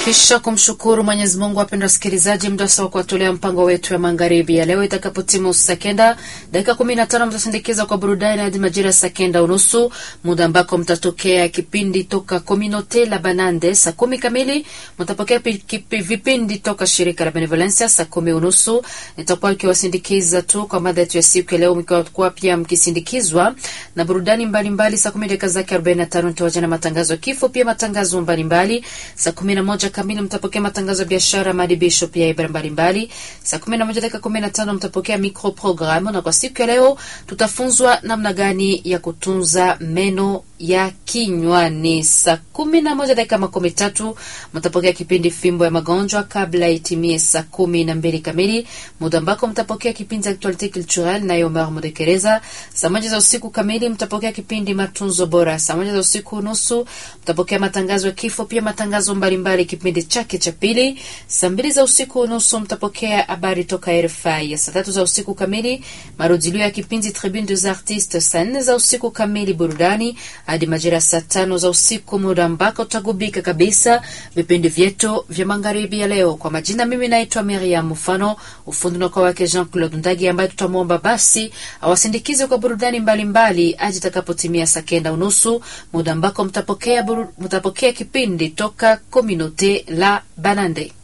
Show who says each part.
Speaker 1: Kisha kumshukuru Mwenyezi Mungu, wapendwa wasikilizaji, muda sawa kuwatolea mpango wetu ya magharibi ya leo. Itakapotimu saa kenda dakika kumi na tano mtasindikiza kwa burudani hadi majira saa kenda unusu, muda ambako mtatokea kipindi toka Communaute la Banande. Saa kumi kamili mtapokea vipindi toka shirika la Benevolencia saa kumi unusu. Nitakuwa nikiwasindikiza tu kwa mada yetu ya siku ya leo, mkiwa pia mkisindikizwa na burudani mbalimbali. Saa kumi dakika zake arobaini na tano nitawaja na matangazo ya kifo, pia matangazo mbalimbali. Saa kumi na moja kamili mtapokea matangazo ya biashara, maadibisho pia ibara mbalimbali. Saa kumi na moja dakika kumi na tano mtapokea micro programu, na kwa siku ya leo tutafunzwa namna gani ya kutunza meno ya kinywani. Saa kumi na moja dakika makumi tatu mtapokea kipindi fimbo ya magonjwa kabla itimie saa kumi na mbili kamili, muda ambako mtapokea kipindi actualite culturelle na Omer Mudekereza. Saa moja za usiku kamili mtapokea kipindi matunzo bora. Saa moja za usiku nusu mtapokea matangazo ya kifo, pia matangazo mbalimbali kipindi chake cha pili. Saa mbili za usiku nusu mtapokea habari toka RFI. Saa tatu za usiku kamili marudilio ya kipindi Tribune des Artistes. Saa nne za usiku kamili burudani hadi majira saa tano za usiku, muda ambako utagubika kabisa vipindi vyetu vya magharibi ya leo. Kwa majina, mimi naitwa Miriam Mfano, ufundi na kwa wake Jean Claude Ndagi, ambaye tutamwomba basi awasindikize kwa burudani mbalimbali hadi itakapotimia saa kenda unusu, muda ambako mtapokea, mtapokea kipindi toka Communaute la Banande.